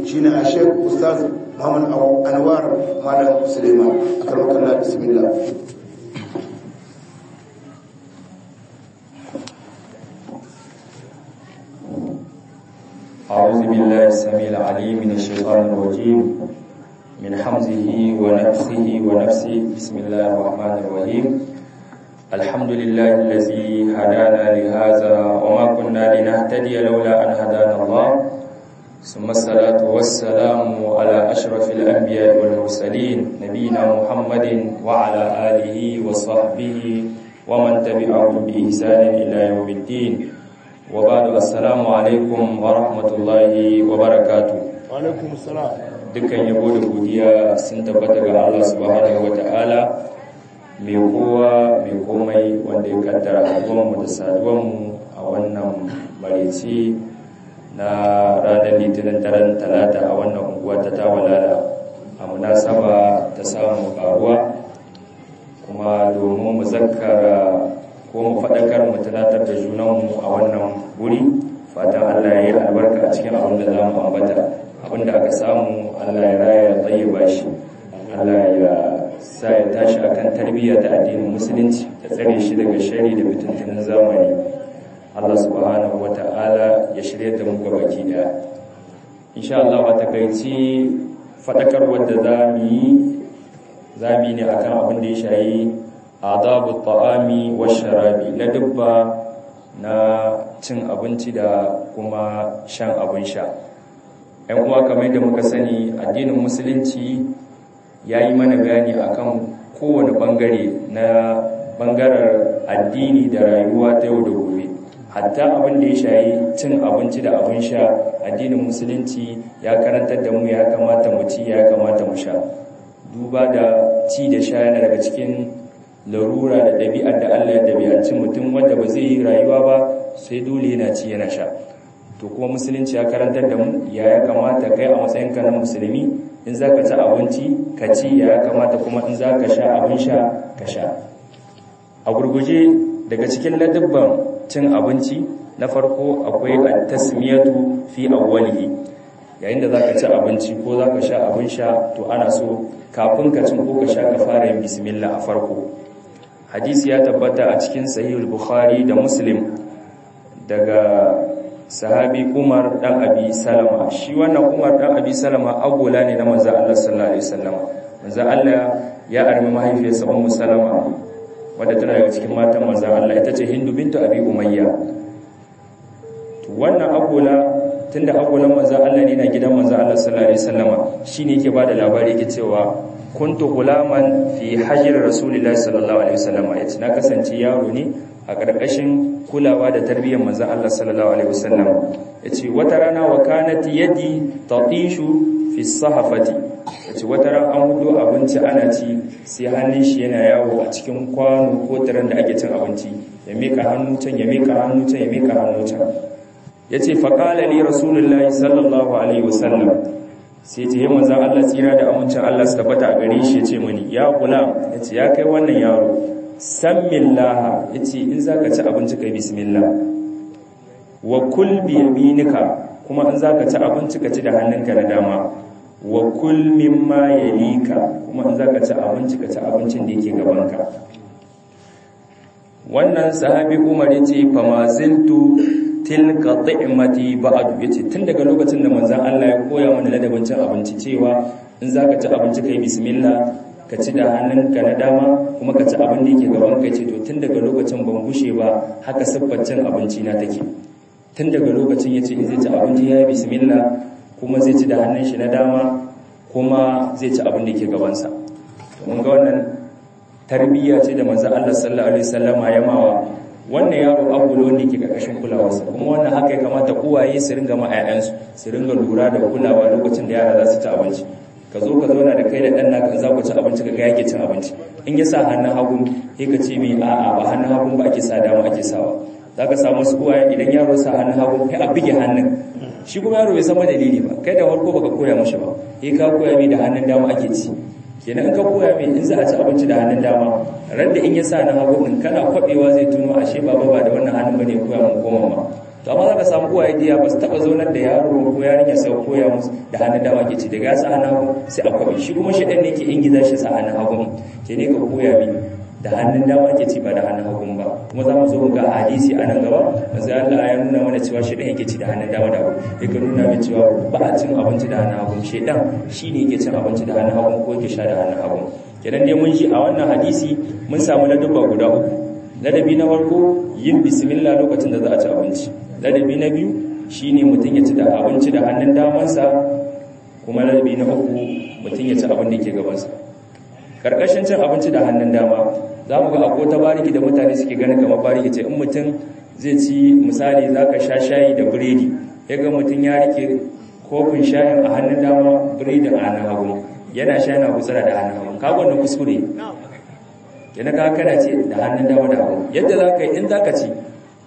shine a shek ustaz muhammad anwar malam suleiman a karbakan la bismillah أعوذ بالله السميع العليم من الشيطان الرجيم من حمزه ونفسه ونفسه بسم الله الرحمن الرحيم الحمد لله الذي هدانا لهذا وما كنا لنهتدي لولا أن هدانا الله ثم الصلاة والسلام على أشرف الأنبياء والمرسلين نبينا محمد وعلى آله وصحبه ومن تبعهم بإحسان إلى يوم الدين وبعد السلام عليكم ورحمة الله وبركاته alaikum salam dukkan yabo da godiya sun tabbata ga Allah subhanahu wata'ala mai kowa mai komai wanda ya kaddara haduwanmu da saduwanmu a wannan mareci na ranar litinin daren talata a wannan unguwa ta tawalala a munasaba ta samun karuwa kuma domin mu zakara ko mu faɗakar mu tunatar da junanmu a wannan guri fatan Allah ya yi albarka a cikin abin da za mu ambata abin da aka samu Allah ya raya ya tsayyaba shi Allah ya sa ya tashi akan tarbiyya ta addinin musulunci da tsare shi daga shari da fitintunan zamani Allah subhanahu wata'ala ya shirya da mu gabaki daya insha Allah a takaici faɗakar wadda za mu yi za mu yi ne akan abin da ya shayi adabu ta'ami wa sharabi na dubba na cin abinci da kuma shan abin sha ‘yan uwa kamar da muka sani addinin musulunci ya yi mana bayani akan kowane bangare na bangarar addini da rayuwa ta yau da gobe hatta abin da ya shayi cin abinci da abin sha addinin musulunci ya karantar da mu ya kamata mu ci ya kamata mu sha duba da ci da sha yana daga cikin larura da ɗabi'ar da Allah ya ɗabi'anci mutum wanda ba zai yi rayuwa ba sai dole yana ci yana sha to kuma musulunci ya karantar da mu ya ya kamata kai a matsayin ka na musulmi in za ka ci abinci ka ci ya ya kamata kuma in za ka sha abin sha ka sha a gurguje daga cikin ladabban cin abinci na farko akwai at-tasmiyatu fi awwalihi yayin da zaka ci abinci ko zaka sha abin sha to ana so kafin ka cin ko ka sha ka fara yin bismillah a farko hadisi ya tabbata a cikin sahihul bukhari da muslim daga sahabi umar dan abi salama shi wannan umar dan abi salama agola ne na manzo Allah sallallahu alaihi wasallam manzo Allah ya armi mahaifiyarsa ummu salama wadda tana daga cikin matan manzo Allah ita ce hindu bintu abi umayya to wannan agola tunda agolan manzo Allah ne na gidan manzo Allah sallallahu alaihi wasallama shine yake bada labari yake cewa kuntu gulaman fi hajjir rasulullahi sallallahu alaihi wasallam yace na kasance yaro ne a karkashin kulawa da tarbiyyar manzon Allah sallallahu alaihi wasallam yace wata rana wa kanat yadi tatishu fi sahafati yace wata rana an hudo abinci ana ci sai hannun shi yana yawo a cikin kwano ko taran da ake cin abinci ya mika hannu can ya mika hannu can ya mika hannu can yace faqala li rasulullahi sallallahu alaihi wasallam sai ce yi manzan Allah tsira da amincin Allah su tabbata a gare shi ya ce mani ya kula ya ce ya kai wannan yaro san millaha ya ce in za ka ci abinci kai bismillah wa kul bi yaminika kuma in za ka ci abinci ka ci da hannunka na dama wa kul mimma yalika kuma in za ka ci abinci ka ci abincin da yake gabanka wannan sahabi umar ya ce fama zintu tilka ta'imati ba'du yace tun daga lokacin da manzon Allah ya koya mana ladabin cin abinci cewa in zaka ci abinci kai bismillah ka ci da hannunka na dama kuma ka ci abin da yake gaban ka ce to tun daga lokacin ban bushe ba haka siffar cin abinci na take tun daga lokacin yace in zai ci abinci ya yi bismillah kuma zai ci da hannun shi na dama kuma zai ci abin da yake gaban sa to mun ga wannan tarbiyya ce da manzon Allah sallallahu alaihi wasallama ya mawa wannan yaro abulo ne ke ƙarƙashin kulawarsa kuma wannan haka ya kamata uwaye su ringa ma 'ya'yansu su ringa lura da kulawa lokacin da yara za su ci abinci ka zo ka zauna da kai da ɗan naka za ku ci abinci ka ga yake cin abinci in ya sa hannun hagu sai ka ce mai a'a ba hannun hagu ba ake sa dama ake sawa za ka samu su uwaye idan yaro sa hannun hagu kai a bige hannun shi kuma yaro bai san dalili ba kai da farko baka koya mashi ba sai ka koya mai da hannun dama ake ci kenan in ka koya mai in za a ci abinci da hannun dama ran da in ya sa na hagu din kana kwabewa zai tuno ashe baba ba da wannan hannun bane koya mun koma ma to amma za ka samu uwaye diya ba su taɓa zaunar da yaro ko yarinya sai koya musu da hannun dama ke ci daga ya sa hannun hagu sai a kwaɓe shi kuma shi ɗan ne ke ingiza shi sa hannun hagu ke ne ka koya mini da hannun dama ke ci ba da hannun hagu ba kuma za mu zo ga hadisi a nan gaba manzo Allah ya nuna mana cewa shi ɗan yake ci da hannun dama da hagu yake nuna min cewa ba a cin abinci da hannun hagu shi ɗan shi ne yake cin abinci da hannun hagu ko yake sha da hannun hagu kenan dai mun ji a wannan hadisi mun samu ladabba guda uku ladabi na farko yin bismillah lokacin da za a ci abinci ladabi na biyu shine mutum ya ci da abinci da hannun damansa kuma ladabi na uku mutum ya ci abin da ke gabansa karkashin cin abinci da hannun dama za mu ga akwai ta bariki da mutane suke ganin kamar bariki ce in mutum zai ci misali za ka sha shayi da biredi ya ga mutum ya rike kofin shayin a hannun dama biredin a hannun hagu yana sha yana gutsara da hannun hagu ka wannan kuskure yana ka kana ce da hannun dama da hagu yadda za ka yi in za ka ci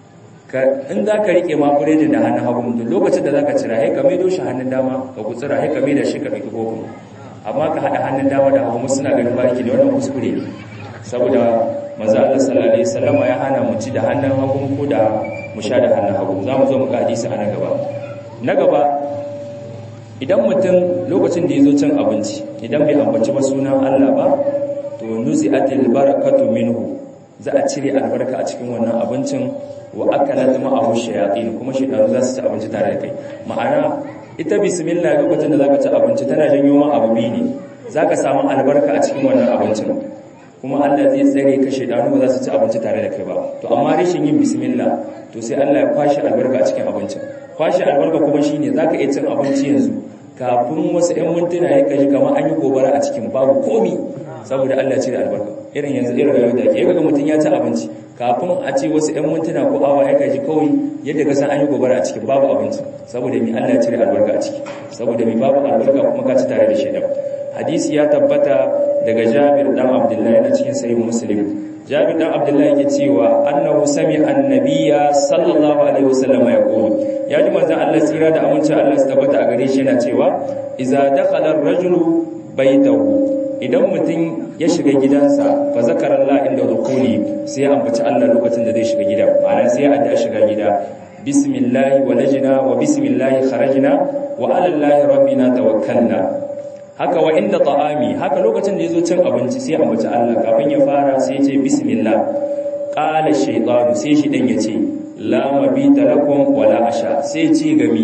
in za ka rike ma biredin da hannun hagu mutum lokacin da za ka cira ya ka maido shi hannun dama ka gutsara ya ka maida shi ka ɗauki kofin amma ka haɗa hannun dama da hagu suna ganin bariki da wannan kuskure ne saboda manzo Allah sallallahu alaihi wasallama ya hana mu ci da hannun hagu ko da mu sha da hannun hagu za mu zo mu ga hadisi a na gaba na gaba idan mutum lokacin da ya zo cin abinci idan bai ambaci ba sunan Allah ba to nuzi'atil barakatu minhu za a cire albarka a cikin wannan abincin wa akalat ma'ahu shayatin kuma shaytanu za su ci abinci tare da kai ma'ana ita bismillah lokacin da zaka ci abinci tana janyo ma abu biyu ne zaka samu albarka a cikin wannan abincin kuma Allah zai tsare ka shaytanu ba za su ci abinci tare da kai ba to amma rashin yin bismillah to sai Allah ya kwashi albarka a cikin abincin kwashi albarka kuma shine zaka iya cin abinci yanzu kafin wasu 'yan mintuna ya kaji kamar an yi gobara a cikin babu komi saboda Allah ce da albarka irin yanzu irin rayuwar da ake yaga mutum ya ci abinci kafin a ce wasu 'yan mintuna ko awa ya kaji kawai yadda ka san an yi gobara a cikin babu abinci saboda mi Allah ya cire albarka a ciki saboda mi babu albarka kuma ka ci tare da shaidan hadisi ya tabbata daga Jabir dan Abdullahi na cikin sahih Muslim Jabir dan Abdullahi yake cewa annahu sami'a annabiyya sallallahu alaihi wasallam yaqulu ya ji manzon Allah tsira da aminci Allah su tabbata a gare shi yana cewa idza dakhala ar-rajulu baytahu idan mutum ya shiga gidansa fa zakara Allah inda dukuli sai ya ambaci Allah lokacin da zai shiga gida ma'ana sai ya adda shiga gida bismillah walajna wa bismillah kharajna wa ala Allah rabbina tawakkalna haka wa inda ta'ami haka lokacin da yazo cin abinci sai ya ambaci Allah kafin ya fara sai ya ce bismillah qala shaytanu sai shi dan yace la mabita lakum wala asha sai ce gami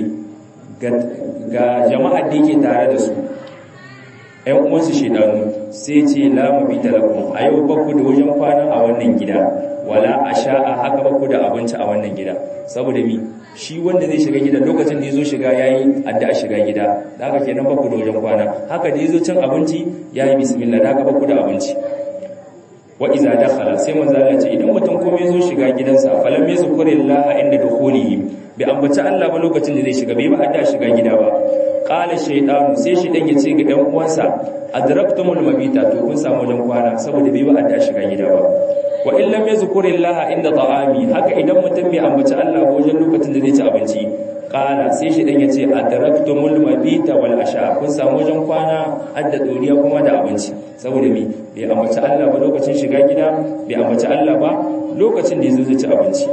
ga jama'ar da yake tare da su ‘yan uwansu shidanu sai ce lamu bi talakun a yau bakku da wajen kwana a wannan gida wala a sha'a haka bakku da abinci a wannan gida saboda mi shi wanda zai shiga gida lokacin da ya zo shiga ya yi adda a shiga gida da haka kenan bakku da wajen kwana haka da ya zo cin abinci ya yi bismillah da haka bakku da abinci wa iza dakhala sai manzo Allah ce idan mutum kuma ya zo shiga gidansa falam yazkurillaha inda dukhulihi bi ambaci Allah ba lokacin da zai shiga bai ba adda shiga gida ba qala shaytanu sai shi dan yace ga ɗan uwansa adraktumul mabita to kun samu wajen kwana saboda bai ba adda shiga gida ba wa in lam yazkurillaha inda ta'ami haka idan mutum bai ambaci Allah ba wajen lokacin da zai ci abinci qala sai shi dan yace adraktumul mabita wal asha kun samu wajen kwana adda doriya kuma da abinci saboda me bai ambaci Allah ba lokacin shiga gida bai ambaci Allah ba lokacin da yazo zai ci abinci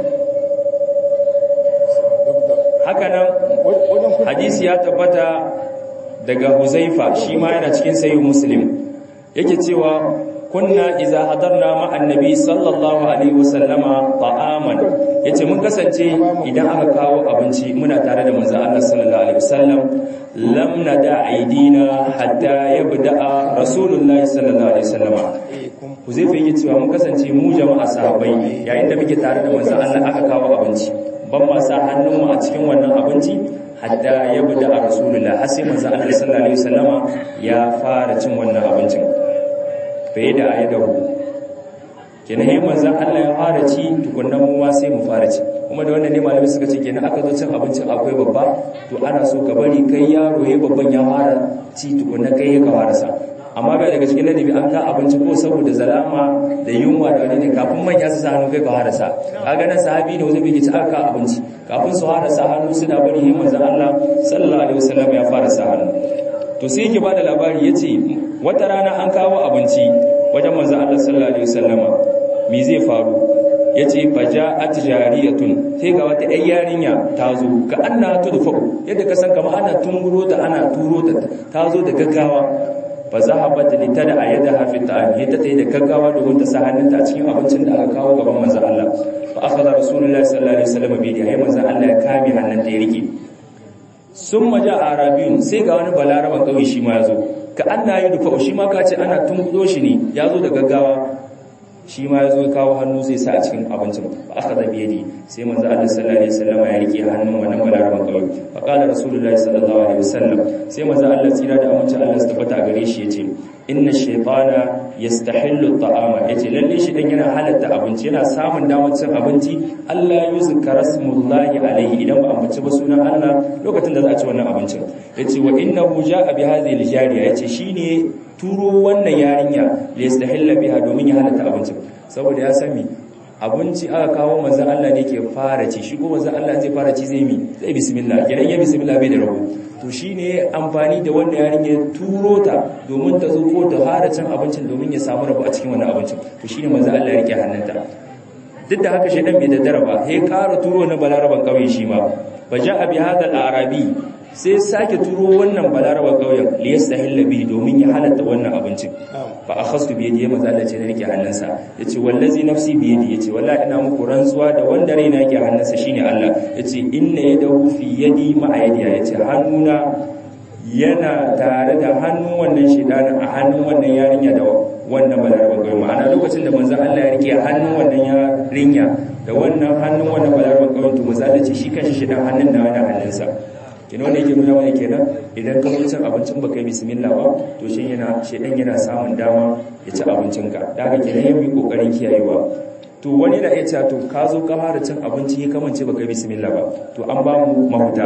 haka nan hadisi ya tabbata daga Huzaifa shi ma yana cikin sahih Muslim yake cewa kunna idza hadarna ma annabi sallallahu alaihi wasallama ta'aman yace mun kasance idan aka kawo abinci muna tare da manzon Allah sallallahu alaihi wasallam lam nada aidina hatta yabda rasulullahi sallallahu alaihi wasallama Huzaifa yake cewa mun kasance mu jama'a sahabbai yayin da muke tare da manzon Allah aka kawo abinci ban ma sa hannunmu a cikin wannan abinci hatta ya buda a rasulullah har sai manzo Allah sallallahu alaihi wasallama ya fara cin wannan abincin bai da ayadahu kenan yayin manzo Allah ya fara ci tukunna mu ma sai mu fara ci kuma da wannan ne malami suka ce kenan aka zo cin abincin akwai babba to ana so ka bari kai yaro yayin babban ya fara ci tukunna kai ya ka fara sa amma bai daga cikin ladabi an ka abinci ko saboda zalama da yunwa da wani ne kafin manya su sa hannu kai ka fara sa kaga nan sahabi ne wanda bai ci aka abinci kafin su fara sa hannu suna bari yin manzon Allah sallallahu alaihi wasallam ya fara sa hannu to sai yake bada labari yace wata rana an kawo abinci wajen manzon Allah sallallahu alaihi wasallama me zai faru yace faja'at jariyatun sai ga wata ƴar yarinya ta zo ka anna tudfa'u yadda ka san kamar ana tunguro ta ana turo ta ta zo da gaggawa fa zahabat li tada yadaha fi ta'am yadda ta yi da gaggawa domin ta sa hannunta a cikin abincin da aka kawo gaban manzon Allah fa akhadha rasulullahi sallallahu alaihi wasallam bi yadihi manzon Allah ya kame hannunta ya rike sun maja arabiyun sai ga wani balaraban kauye shi ma yazo ka anna yudfa shi ma ka ce ana tungudo shi ne yazo da gaggawa shi ma ya zo kawo hannu zai sa a cikin abincin ba aka zabi yadi sai manzo Allah sallallahu alaihi wasallam ya rike hannun wannan balaraban kawai fa qala rasulullahi sallallahu alaihi wasallam sai manzo Allah tsira da amince Allah su tabbata a gare shi yace inna shaytana yastahillu at'ama yace lalle shi dan yana halatta abinci yana samun damar cin abinci Allah yuzkara rasmullahi alaihi idan ba ambaci ba sunan Allah lokacin da za a ci wannan abincin yace wa innahu ja'a bi hadhihi al-jariya yace shine turo wannan yarinya da yastahilla biha domin ya halatta abincin saboda ya sami abinci aka kawo manzon Allah ne ke fara ci shi ko manzon Allah zai fara ci zai mi zai bismillah idan ya bismillah bai da rabo to shine amfani da wannan yarinya turo ta domin ta zo ko ta fara cin abincin domin ya samu rabo a cikin wannan abincin to shine manzon Allah ya rike hannunta duk da haka shedan bai daddara ba sai ƙara turo na balaraban kauye shi ma baja'a bi hadha al-arabi sai sake turo wannan balaraba kauyen liyastahilla bihi domin ya halatta wannan abincin fa akhastu bi yadi maza Allah ce na rike hannunsa yace wallazi nafsi bi yadi yace wallahi ina muku rantsuwa da wanda raina yake hannunsa shine Allah yace inna yadahu fi yadi ma yadiya yace hannuna yana tare da hannun wannan shedanin a hannun wannan yarinya da wannan balaraba kauyen ma'ana lokacin da manzon Allah ya rike hannun wannan yarinya da wannan hannun wannan balaraba kauyen to maza Allah ce shi kanshi shedan hannun na wannan hannunsa kina wanda yake nuna wani kenan idan ka cin abincin baka yi bismillah ba to shi yana shedan yana samun dama ya ci abincinka da haka kenan yayi kokarin kiyayewa to wani na iya cewa to ka zo ka fara cin abinci ya kamance baka yi bismillah ba to an ba mu mahuta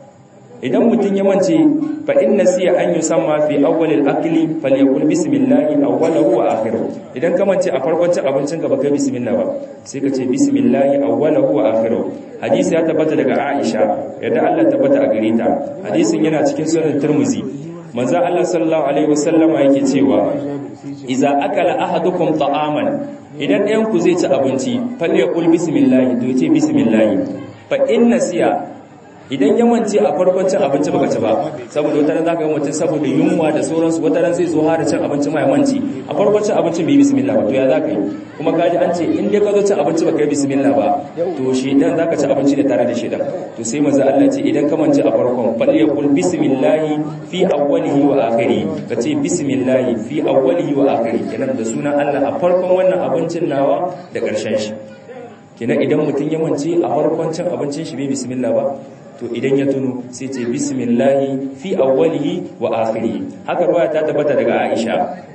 idan mutum ya mance fa inna siya an yusamma fi awwal al-akli falyakul bismillah awwalahu wa akhiruhu idan ka mance a farkon cin abincin ka baka yi bismillah ba sai ka ce bismillah awwalahu wa akhiruhu hadisi ya tabbata daga Aisha yadda Allah tabbata a gare ta hadisin yana cikin sunan Tirmidhi manzo Allah sallallahu alaihi wasallama yake cewa idza akala ahadukum ta'aman idan ɗayan ku zai ci abinci falyakul bismillah to ce bismillah fa inna siya idan ya mance a farkon cin abinci baka ci ba saboda wata ran zaka ga mutum saboda yunwa da sauransu wata ran zai zo har cin abinci mai manci a farkon cin abincin bai bismillah ba to ya zaka yi kuma kaji an ce in dai ka zo cin abinci baka yi bismillah ba to shedan zaka ci abinci da tare da shedan to sai manzo Allah ce idan ka mance a farkon fal yaqul bismillah fi awwalihi wa akhiri ka ce bismillah fi awwalihi wa akhiri kenan da sunan Allah a farkon wannan abincin nawa da karshen shi kenan idan mutum ya mance a farkon cin abincin shi bai bismillah ba to idan ya tuno sai ce bismillahi fi awwalihi wa akhirihi haka ruwa ta tabbata daga Aisha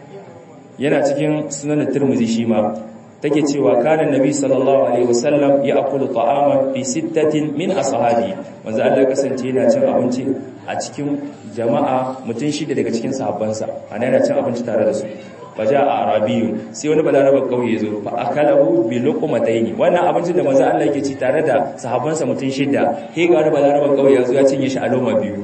yana cikin sunan Tirmidhi shi ma take cewa kana nabi sallallahu alaihi wasallam ya akulu ta'ama fi sittatin min ashabi manzo Allah kasance yana cin abinci a cikin jama'a mutum shida daga cikin sahabbansa ana yana cin abinci tare da su faja a arabiyun sai wani balaraba kauye zo fa akalahu bi luqmataini wannan abincin da manzo Allah yake ci tare da sahabbansa mutun shida he ga wani balaraba kauye yazo ya cinye shi a loma biyu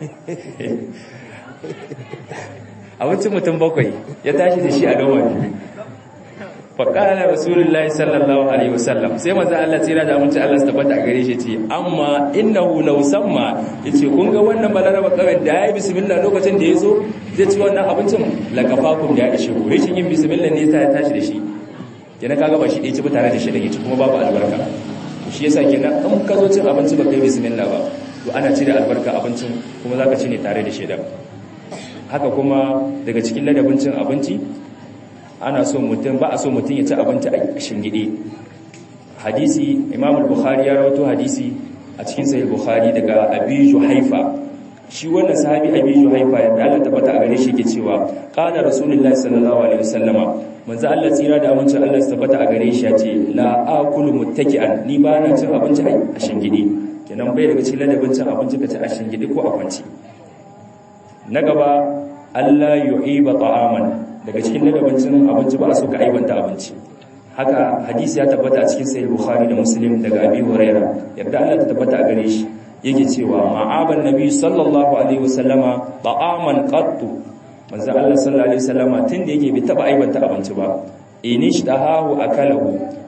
abincin mutum bakwai ya tashi da shi a loma biyu fa qala rasulullahi sallallahu alaihi wasallam sai manzo Allah tsira da aminci Allah su tabbata gare shi ce amma innahu law samma yace kun ga wannan balaraba kauye da yayi bismillah lokacin da yazo zai ci wannan abincin lakafakum da ya ishe ku rashin yin bismillah ne yasa ya tashi da shi kenan kaga ba shi ɗaya ci ba tare da shi da ci kuma babu albarka to shi yasa kenan in ka zo cin abinci baka yi bismillah ba to ana cire albarka abincin kuma zaka ci ne tare da shi da haka kuma daga cikin ladabin cin abinci ana so mutum ba a so mutum ya ci abinci a shingide hadisi imam al-bukhari ya rawaito hadisi a cikin sahih bukhari daga abi juhaifa shi wannan sahabi abi juhaifa yadda Allah tabbata a gare shi ke cewa qala rasulullahi sallallahu alaihi wasallama manzo Allah tsira da amincin Allah su tabbata a gare shi ya ce la akulu muttaki'an ni ba na cin abinci a shingide kenan bai daga cikin ladabin cin abinci ka ci a shingide ko a kwanci na gaba Allah yu'iba ta'aman daga cikin ladabin cin abinci ba a so ka aibanta abinci haka hadisi ya tabbata a cikin sahih bukhari da muslim daga abi huraira yadda Allah ta tabbata a gare shi yake cewa ma'aban nabi sallallahu alaihi wasallama ta'aman qattu manzo Allah sallallahu alaihi wasallama tunda yake bai taba aibanta abinci ba inishtahahu akalahu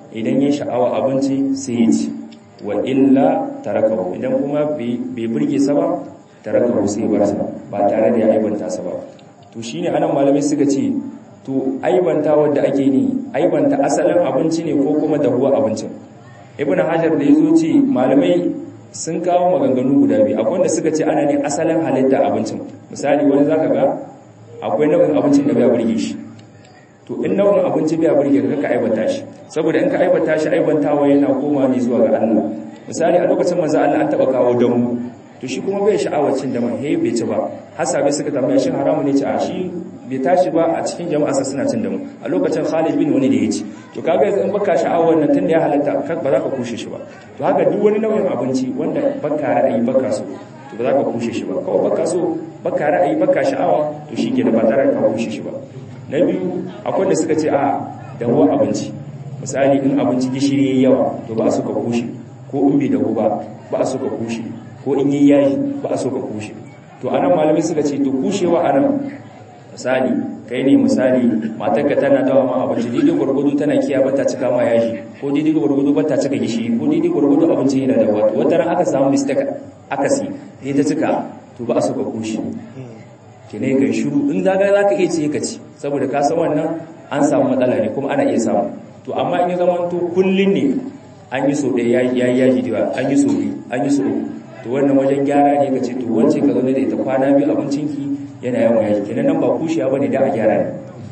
idan ya sha'awa abinci sai ya ci wa illa tarakahu idan kuma bai burge sa ba tarakahu sai ya bar sa ba tare da ya aibanta sa ba to shine anan malamai suka ce to aibanta wanda ake ni aibanta asalin abinci ne ko kuma dahuwa abincin ibnu hajar da yazo ce malamai sun kawo maganganu guda biyu akwai wanda suka ce ana ne asalin halitta abincin misali wani zaka ga akwai nau'in abincin da bai burge shi to in nau'in abinci bai burge ka ka aibata shi saboda in ka aibata shi aibantawa yana koma ne zuwa ga Allah misali a lokacin manzo Allah an taba kawo damu to shi kuma bai sha'awar cin damu he bai ci ba hasabe suka tambaya shin haramu ne ci a shi bai tashi ba a cikin jama'a sa suna cin damu a lokacin Khalid bin wani da ya ci to kaga yanzu in baka sha'awar nan tunda ya halatta ba za ka kushe shi ba to haka duk wani nau'in abinci wanda baka ra'ayi baka so to ba za ka kushe shi ba kawai baka so baka ra'ayi baka sha'awa to shi ke da ba tare da ka kushe shi ba na biyu akwai da suka ce a dahuwa abinci misali in abinci gishiri yayi yawa to ba a so ka kushe ko in bai dahu ba ba a so ka kushe ko in yi yayi ba a so ka kushe to anan malamai suka ce to kushewa anan misali kai ne misali matarka tana dawa ma abinci daidai gwargwado tana kiya bata cika ma yaji ko daidai gwargwado bata cika gishiri ko daidai gwargwado abinci yana da wato wata ran aka samu mistake akasi sai ta cika to ba a so ka kushe kene kai shiru in zaga zaka iya ce ka ci saboda ka san wannan an samu matsala ne kuma ana iya samu to amma in ya zama to kullun ne an yi so ɗaya ya yi yaji diwa an yi so biyu an yi so to wannan wajen gyara ne ka ce to wance ka zaune da ita kwana biyu abincinki yana yawan yaji kenan nan ba kushiya bane da a gyara ne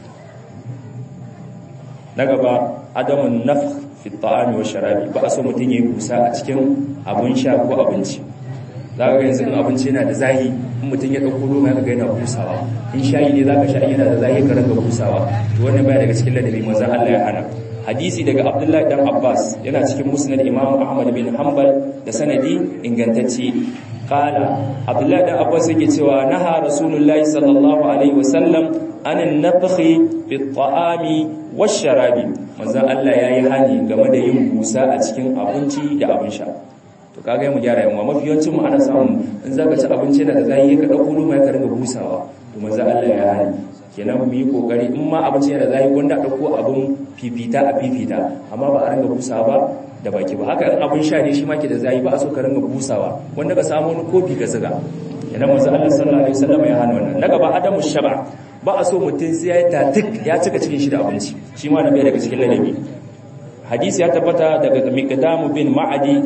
na gaba adamun naf fi ta'ami wa sharabi ba a so mutum ya yi kusa a cikin abin sha ko abinci za ka yanzu in abinci yana da zahi in mutum ya ɗauko roma ya ga yana busawa in shayi ne za ka sha yana da zahi ka ranga busawa to wannan baya daga cikin ladabi manzon Allah ya hana hadisi daga Abdullahi dan Abbas yana cikin musnad Imam Ahmad bin Hanbal da sanadi ingantacce qala Abdullahi dan Abbas yake cewa naha Rasulullahi sallallahu alaihi wasallam anan nafkhi fi ta'ami wash-sharabi manzon Allah yayi hani game da yin busa a cikin abinci da abin sha to kaga mu gyara yawa mafi yawancin mu ana samu in zaka ci abinci yana da zai ka dauko ruma ka ringa busawa to manzo Allah ya hani kenan mu yi kokari in ma abinci yana da zai wanda dauko abun fifita a fifita amma ba a ringa busawa ba da baki ba haka in abun sha ne shi ma ke da zai ba a so ka ringa busawa wanda ka samu wani kofi ka zuga kenan manzo Allah sallallahu alaihi wasallam ya hana wannan na gaba adamu shaba ba a so mutum sai ya tatik ya cika cikin shi da abinci shi ma na bai daga cikin ladabi hadisi ya tabbata daga miqdamu bin ma'adi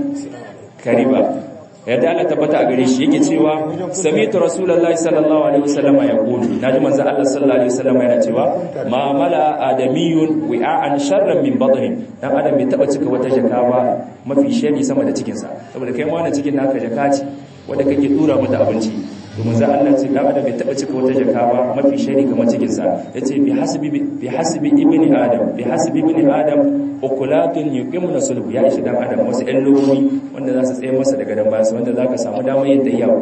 kariba yadda Allah tabbata a gare shi yake cewa sami'tu rasulullahi sallallahu alaihi wasallam ya qulu naji manzo Allah sallallahu alaihi wasallam yana cewa ma mala adamiyun wi'an sharran min batni dan adam bai taba cika wata jaka ba mafi shari sama da cikin sa saboda kai ma wannan cikin naka jaka ce wanda kake dura mata abinci to manzo Allah ce dan adam bai taba cika wata jaka ba mafi shari kamar cikin sa yace bi hasbi bi hasbi ibni adam bi hasbi ibni adam ukulatun yuqimuna sulhu ya ishi dan adam wasu ɗan lomomi wanda za su tsaye masa daga dan bayansa wanda zaka samu damar yadda yawo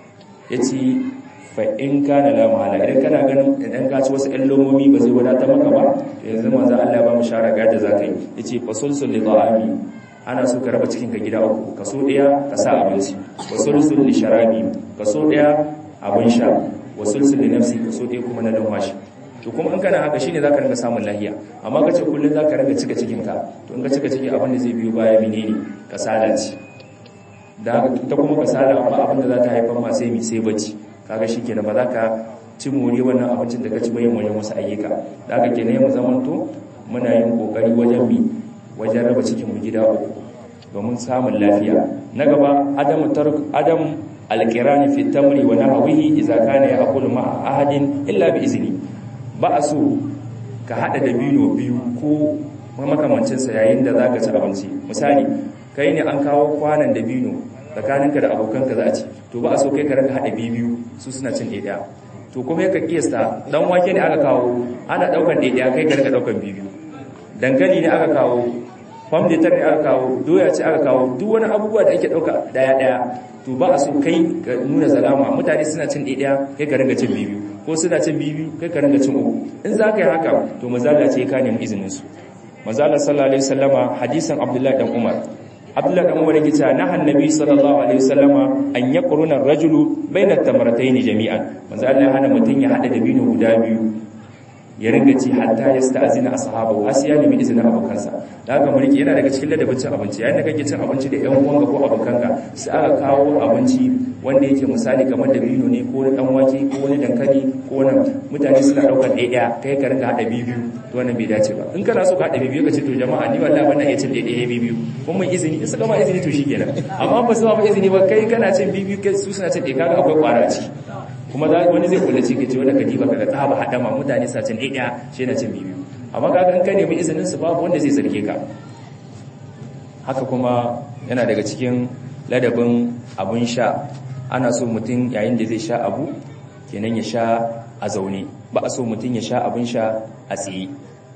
yace fa in kana la mahala idan kana ganin idan ka ci wasu ɗan lomomi ba zai wadata maka ba to yanzu manzo Allah ba mu shara ga yadda zaka yi yace fa sulsul li ta'ami ana so ka raba cikin ka gida uku kaso ɗaya ka sa abinci wa sulsul li sharabi kaso ɗaya abin sha wa sulsul li nafsi kaso ɗaya kuma na lumwashi to kuma in kana haka shine zaka ringa samun lahiya amma kace kullun zaka ringa cika cikin ka to in ka cika ciki abin da zai biyo baya menene kasala ce da ta kuma kasala amma abin da za ta haifar ma sai mi sai bacci kaga shikenan ba za ka ci muri wannan abincin da ka ci bayan wajen wasu ayyuka da haka kenan mu zamanto muna yin kokari wajen mi wajen raba cikin mu gida uku domin samun lafiya na gaba adam tark adam alqirani fi tamri wa nahwihi idza kana ya'kulu ma ahadin illa bi izni ba a so ka haɗa dabino biyu ko makamancinsa yayin da za ka ci abinci misali kai ne an kawo kwanan dabino tsakaninka da abokanka za a ci to ba a so kai ka raka haɗa biyu su suna cin ɗaya to kuma ya ka kiyasta dan wake ne aka kawo ana ɗaukan ɗaya kai ka raka ɗaukan biyu dankali ne aka kawo famditar ne aka kawo doya ce aka kawo duk wani abubuwa da ake ɗauka ɗaya-ɗaya to ba a so kai ka nuna zalama mutane suna cin ɗaya kai ka ringa cin biyu ko suna cin biyu kai ka ringa cin uku in za ka yi haka to mazala ce ka nemi izinin su mazala sallallahu alaihi wasallama hadisan abdullahi dan umar abdullahi dan umar yake cewa nahan nabi sallallahu alaihi wasallama an yaqruna ar-rajulu baina at-tamratayn jami'an mazala ya hana mutun ya hada dabino guda biyu ya ringa ci hatta ya sta'azina ashabu har sai ya nemi izinin abokansa da haka mulki yana daga cikin ladabin cin abinci yayin da kake cin abinci da ƴan uwanka ko abokanka sai aka kawo abinci wanda yake misali kamar da bino ne ko dan wake ko wani dankali ko wani mutane suna daukar ɗaya kai ka ringa hada biyu to wannan bai dace ba in kana so ka hada biyu ka ce to jama'a ni wallahi wannan iya cin ɗaya biyu kun mun izini in suka ma izini to shikenan amma ba su ba izini ba kai kana cin biyu kai su suna cin ɗaya kaga akwai kwara ci kuma wani zai kula ce kace wanda kadiba kaga ta ba hadama mutane sa cin ɗaya shi yana cin biyu amma kaga in ka nemi izinin su babu wanda zai zarge ka haka kuma yana daga cikin ladabin abun sha ana so mutum yayin da zai sha abu kenan ya sha a zaune ba a so mutum ya sha abun sha a tsaye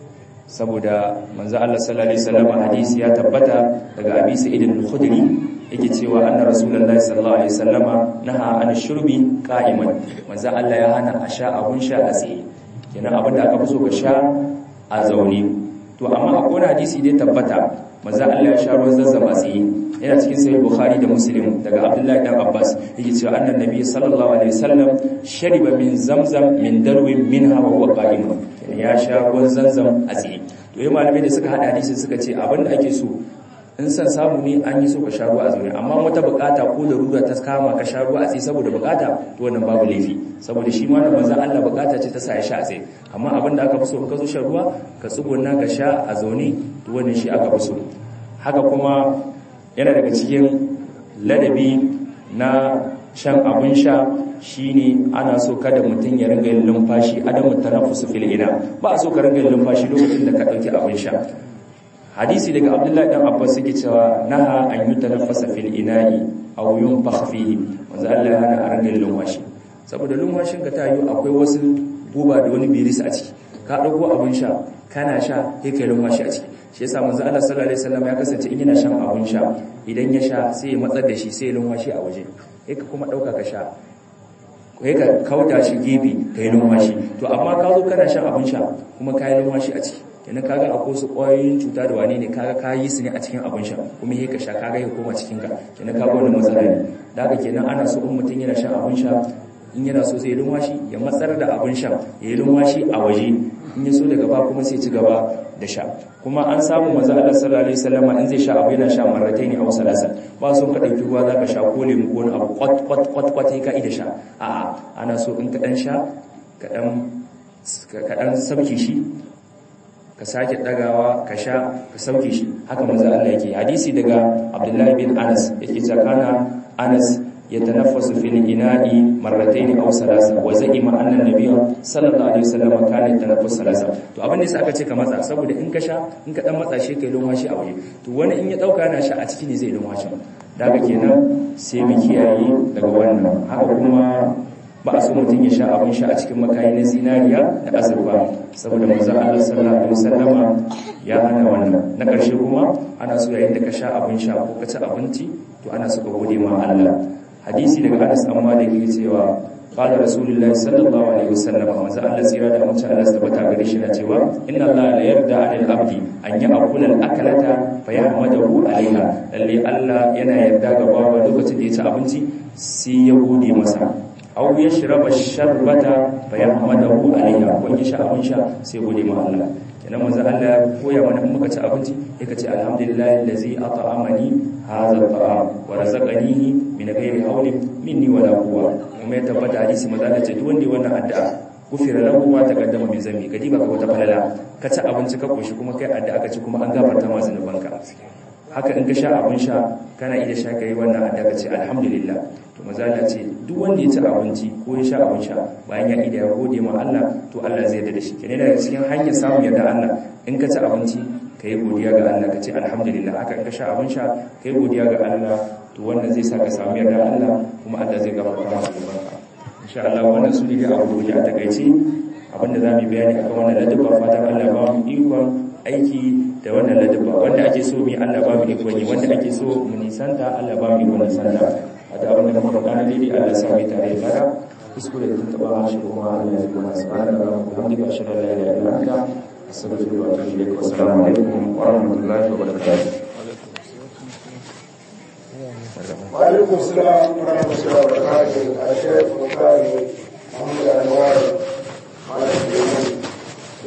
saboda manzo Allah sallallahu alaihi wasallam hadisi ya tabbata daga Abi Sa'id al-Khudri yake cewa anna rasulullahi sallallahu alaihi wasallama naha an shurbi qa'iman manzo Allah ya hana a sha abun sha a tsaye kenan abin da aka fi so ka sha a zaune to amma akwai hadisi da tabbata manzo Allah ya sha ruwan zazzam a tsaye yana cikin sahih bukhari da muslim daga abdullahi dan abbas yake cewa annan nabi sallallahu alaihi wasallam shariba min zamzam min darwin minha wa huwa qa'im ya sha ruwan zamzam a tsaye to yayin malamai da suka hada hadisin suka ce abinda ake so in san samu ne an yi so ka sha ruwa a zaune amma wata bukata ko larura ta kama ka sha ruwa a tsaye saboda bukata to wannan babu laifi saboda shi ma wannan manzon Allah bukata ce ta sa ya sha a tsaye amma abinda aka fi so in ka zo shan ruwa ka tsuguna ka sha a zaune to wannan shi aka fi so haka kuma yana daga cikin ladabi na shan abin sha shine ana so kada mutum ya ringa yin lumfashi adamu tanaffusu fil ina ba a so ka ringa yin lumfashi lokacin da ka dauki abin sha hadisi daga abdullahi dan abbas yake cewa naha an yutanaffasa fil ina'i aw yunfakh fihi manzo Allah ya hana a ringa yin lumfashi saboda lumfashin ka ta yi akwai wasu guba da wani biris a ciki ka dauko abin sha kana sha sai kai lumfashi a ciki shi yasa manzo Allah sallallahu alaihi wasallam ya kasance in yana shan abun sha idan ya sha sai ya matsar da shi sai ya lumfashi a waje sai ka kuma dauka ka sha kai ka kauda shi gefe kai lumfashi to amma ka zo kana shan abun sha kuma kai lumfashi a ciki kenan kaga akwai su ƙwayoyin cuta da wane ne kaga ka yi su ne a cikin abun sha kuma sai ka sha kaga ya koma cikin ka kenan kaga wannan matsala ne da haka kenan ana so in mutum yana shan abun sha in yana so zai lumwashi ya matsar da abun sha ya yi lumwashi a waje in ya so daga ba kuma sai ci gaba da sha kuma an samu manzo Allah sallallahu alaihi wasallam in zai sha abu yana sha marrataini aw salasa ba so ka dauki ruwa zaka sha ko lemu ko wani abu kwat kwat kwat kwat sai ka ida sha a'a ana so in ka dan sha ka dan ka dan sauke shi ka sake dagawa ka sha ka sauke shi haka manzo Allah yake hadisi daga Abdullah bin Anas yake cewa kana Anas يتنفس في الإناء مرتين أو ثلاثة وزعم أن النبي صلى الله عليه وسلم كان يتنفس ثلاثة to abin da sai aka ce ka matsa saboda in ka sha in ka dan matsa shi kai lumhashi a waje to wani in ya dauka yana sha a ciki ne zai lumhashi daga kenan sai mu kiyaye daga wannan haka kuma ba a so mutum ya sha abin sha a cikin makayi na zinariya da azurfa saboda manzon Allah sallallahu alaihi wasallama ya hana wannan na ƙarshe kuma ana so yayin da ka sha abin sha ko ka ci abinci to ana so ka gode ma Allah hadisi daga Anas an Malik yake cewa qala rasulullahi sallallahu alaihi wasallam manzo Allah tsira da mutum Allah tabbata gare shi na cewa inna Allah la yarda 'anil abdi an ya'kula al-akalata fa yahmadahu 'alayha lalle Allah yana yarda ga bawa lokacin da ya ci abinci sai ya gode masa aw yashraba sharbata fa yahmadahu 'alayha ko ya sha abin sha sai gode ma Allah kenan manzo Allah ya koya mana in muka ci abinci yake ce alhamdulillahi allazi at'amani hadha at'am wa razaqanihi min ghairi hawlin minni wala quwwa kuma ya tabbata hadisi manzo Allah ce duk wanda wannan addu'a gufira lahu ma taqaddama min zambi kadi baka wata falala ka ci abinci ka koshi kuma kai addu'a ka ci kuma an gafarta ma zanubanka haka in ka sha abin sha kana iya sha kai wannan addu'a ka ce alhamdulillah to manzo Allah ce duk wanda ya ci abinci ko ya sha abin sha bayan ya ida ya gode ma Allah to Allah zai yarda da shi kenan daga cikin hanyar samun yarda Allah in ka ci abinci ka yi godiya ga Allah ka ce alhamdulillah haka in ka sha abin sha ka yi godiya ga Allah to wannan zai sa ka samu yarda Allah kuma Allah zai gafarta maka zunubanka insha Allah wannan su ne dai abu da a takaice abinda za mu bayani akan wannan ladabba fatan Allah ba mu ikon aiki da wannan ladabba wanda ake so mu Allah ba mu ikon yi wanda ake so mu nisanta Allah ba mu ikon nisanta a da abinda muka faɗa na daidai Allah sa mu tare da kuskure da tuntuɓa shi kuma Allah ya kuma subhanahu wa ta'ala ashhadu an la ilaha illa anta astaghfiruka wa atubu ilaik wa assalamu alaikum wa rahmatullahi wa barakatuh وعليكم السلام ورحمة الله وبركاته الشيخ البخاري محمد أنوار على السلام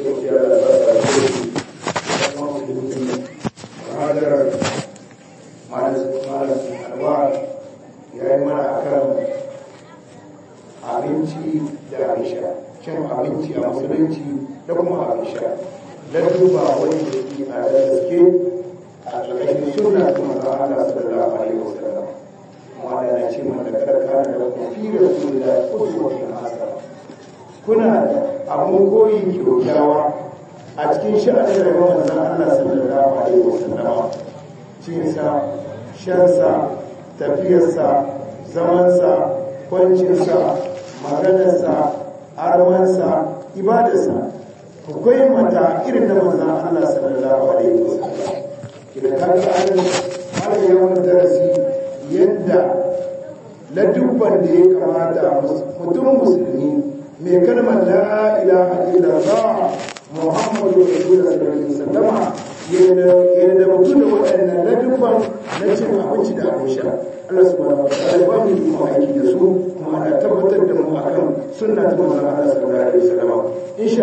abin sha cin abinci a musulunci da kuma abin sha ladduba wanda yake a da gaske a ƙarƙashin suna ta manzo Allah sallallahu alaihi wasallam wanda yana ce mana karka da fi rasulillah uswatun hasana kuna da abun koyi kyaukyawa a cikin sha'anin rayuwar manzon Allah sallallahu alaihi wasallam cinsa shansa tafiyarsa zamansa kwancinsa maganarsa armansa ibadarsa akwai mata irin na manzan Allah sallallahu alaihi wasallam idan ka ga an har yawan darasi yadda ladubban da ya kamata mutum musulmi mai kalmar la ilaha illallah muhammadu rasulullah sallallahu alaihi wasallam yadda mutum da waɗannan ladubban na cin abinci da abin sha Allah subhanahu wa ta'ala ba mu yi aiki da su kuma ana tabbatar da mu akan sunna ta manzon Allah sallallahu alaihi wasallam insha